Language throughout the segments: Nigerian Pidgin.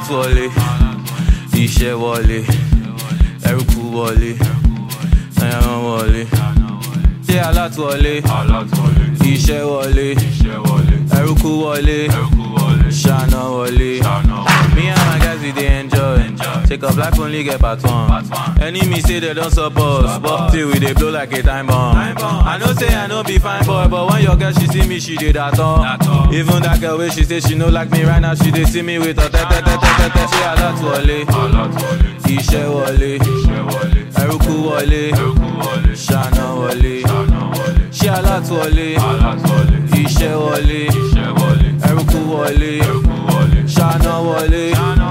alátúwọlé iṣẹ́ wọlé ẹrúkú wọlé ẹran wọlé ṣé alátúwọlé iṣẹ́ wọlé ẹrúkú wọlé ṣáná wọlé. Me and my guys we dey enjoy. Take up life only get part one. Enemy say they don't support us, but till we dey blow like a time bomb. I know say I no be fine boy, but when your girl she see me, she dey that all. Even that girl wey she say she no like me right now, she dey see me with her tete tete tete. Ṣé alátúwọlé? Iṣẹ́ wọlé. Ẹrúkú wọlé. Ṣáná wọlé. Ṣé alátúwọlé? Iṣẹ́ wọlé. Ẹrúkú wọlé. Ṣáná wọlé.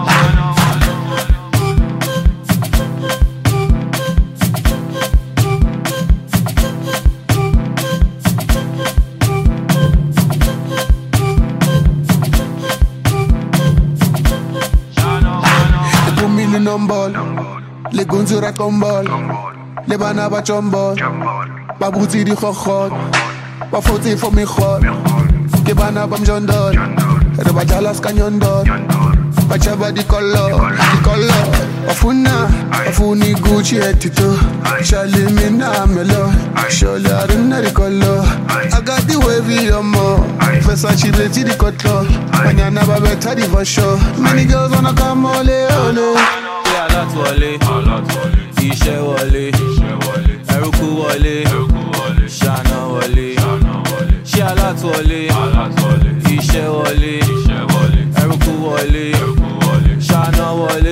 They put me in on ball. Les gonzes racontent ball. Les banabas chombol. Babouti di khokhot. Ba foti for me khot. Ke bana bam jondol. Re ba jalas kanyondol. Ba chaba di color, di color. Afuna, afuni Gucci etito. Shali mina melo. Sholi aruna di color. I got the wavy on more. Versace beti di cotlo. Banyana ba beta di for sure. Many girls wanna come ole ole. Ṣé alátúwọlé? Iṣẹ́ wọlé. Ẹrúkú wọlé. Ṣáná wọlé. Ṣé alátúwọlé? Iṣẹ́ wọlé. Ẹrúkú wọlé. Ṣáná wọlé.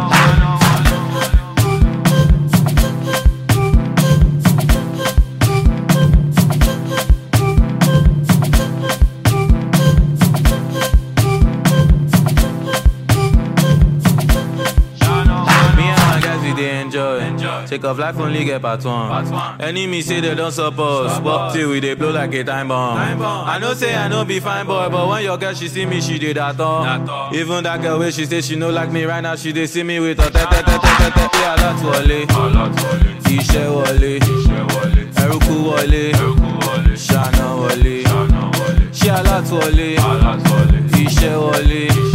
Me and my guys we dey enjoy. Take off life only get part one. Enemy say they don't support us, but till we dey blow like a time bomb. I know say I no be fine boy, but when your girl she see me, she dey that all. Even that girl wey she say she no like me right now, she dey see me with her tete tete tete. Ṣé alátúwọlé? Iṣẹ́ wọlé. Ẹrúkú wọlé. Ṣáná wọlé. Ṣé alátúwọlé? Iṣẹ́ wọlé.